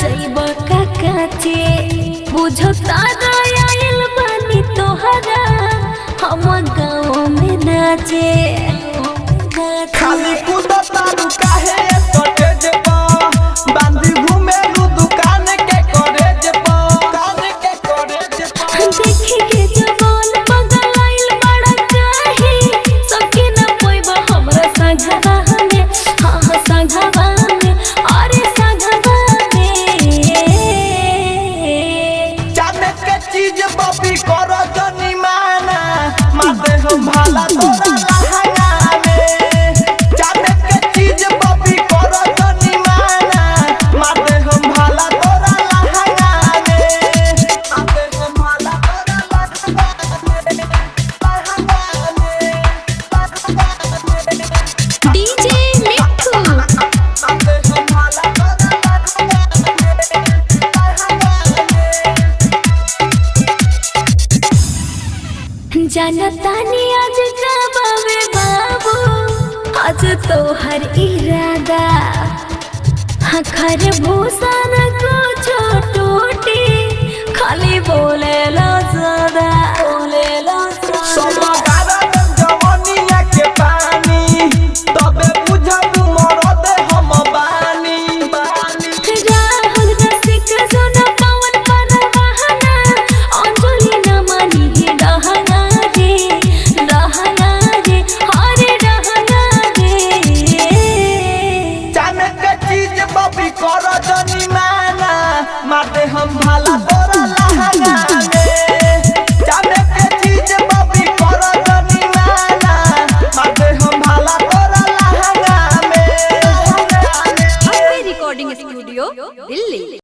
जइब का काचे बुझता आयल बानी तोहरा हम गाँव में नाचे खाली कूदतारू काहे कॉटेज पर बांधी घूमेलू दुकान के कॉलेज पर दुकान के कॉलेज पर देखी के जवान बगल आइल बड़ा काहे सबके न पोइबा हमरा संघवा में हाँ हाँ संघवा में अरे संघवा में जाने के चीज बबी करो जनी माना माते हम भाला तोरा लहंगा में जाने के चीज बबी करो जनी माना माते हम भाला तोरा लहंगा में माते हम भाला तोरा लहंगा में डीजे मिठू माते हम भाला तोरा जनतानी आज का बाबे बाबू आज तो हर इरादा हखर भूषण को छोटोटी खाली बोले ला ज्यादा बोले ला सब गारन जवनिया के पानी तबे बुझब मरद हम बानी बानी राहुल रसिक सोना पवन परवाहना अंजलि न मानी हे रहना रे रहना रे हरे रहना रे जाने के चीज बबी कर जनी माना माते हम भाला तोरा लहंगा में जाने के चीज बबी कर जनी माना माते हम भाला तोरा लहंगा में रिकॉर्डिंग स्टूडियो दिल्ली